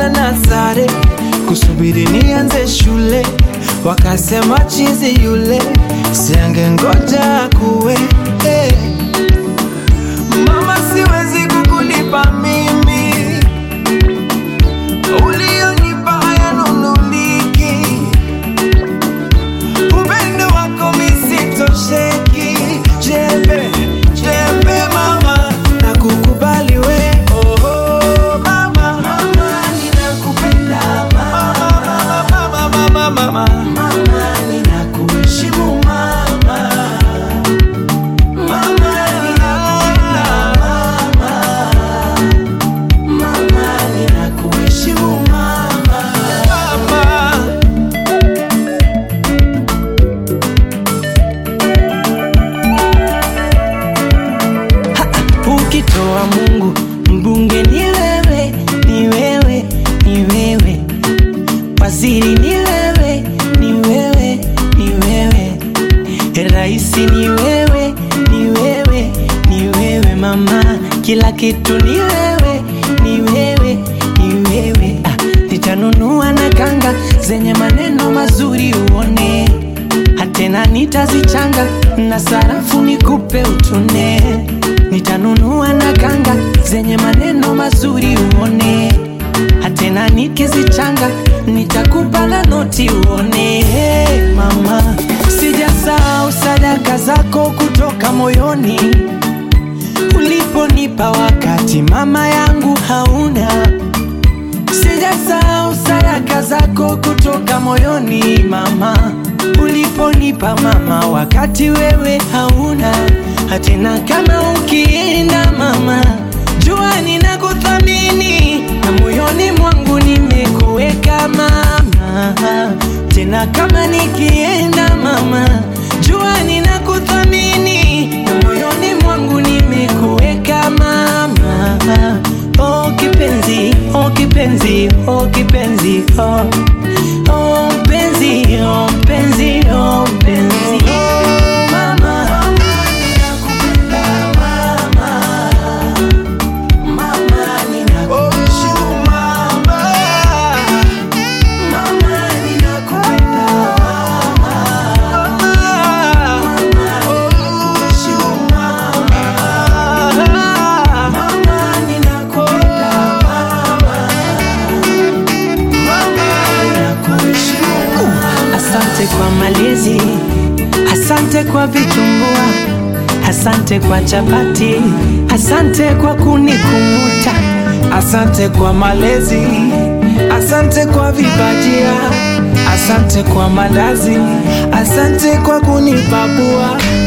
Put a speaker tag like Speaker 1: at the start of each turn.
Speaker 1: nilipambana na sare kusubiri nianze shule, wakasema chizi yule siange ngoja kuwe hey. Mama, siwezi kukulipa mimi ulionipa hayanunuliki, upendo wako misitosheki. Jembe jembe mama, na kukubali we oh, oh, mama, mama ninakupenda mama, mama, mama, mama, mama ninakuheshimu mama, mama ninakupenda mama, mama ninakuheshimu mama, mama. Ukitoa Mungu mbunge ni wewe, ni wewe, ni wewe, waziri ni wewe, ni wewe, ni wewe, raisi ni wewe, ni wewe, ni wewe mama, kila kitu ni wewe, ni wewe, ni wewe. Ah, nitanunua na kanga zenye maneno mazuri uone hatena nitazichanga na sarafu nikupe utune nitanunua na kanga zenye maneno mazuri uone hatena nikizichanga nitakupa na noti uone hey, mama sijasahau sadaka zako kutoka moyoni uliponipa wakati mama yangu hauna Sijasahau sadaka zako kutoka moyoni mama, uliponipa mama, wakati wewe hauna hatena. Kama ukienda mama, jua ninakuthamini na moyoni mwangu nimekuweka mama, tena kama nikienda mama, jua ninakuthamini na moyoni mwangu nimekuweka mama. Oh kipenzi, oh kipenzi, oh kipenzi, oh oh mpenzi, oh mpenzi, oh mpenzi. Mama, ninakupenda mama. Mama, ninakuheshimu mama. Mama, ninakupenda mama. Mama, ninakuheshimu mama. Mama, ninakupenda mama. Mama, ninakuheshimu. Asante kwa malezi, asante kwa vitumbua, asante kwa chapati, asante kwa kunikumbuta, asante kwa malezi, asante kwa vibajia, asante kwa mandazi, asante kwa kunipapua,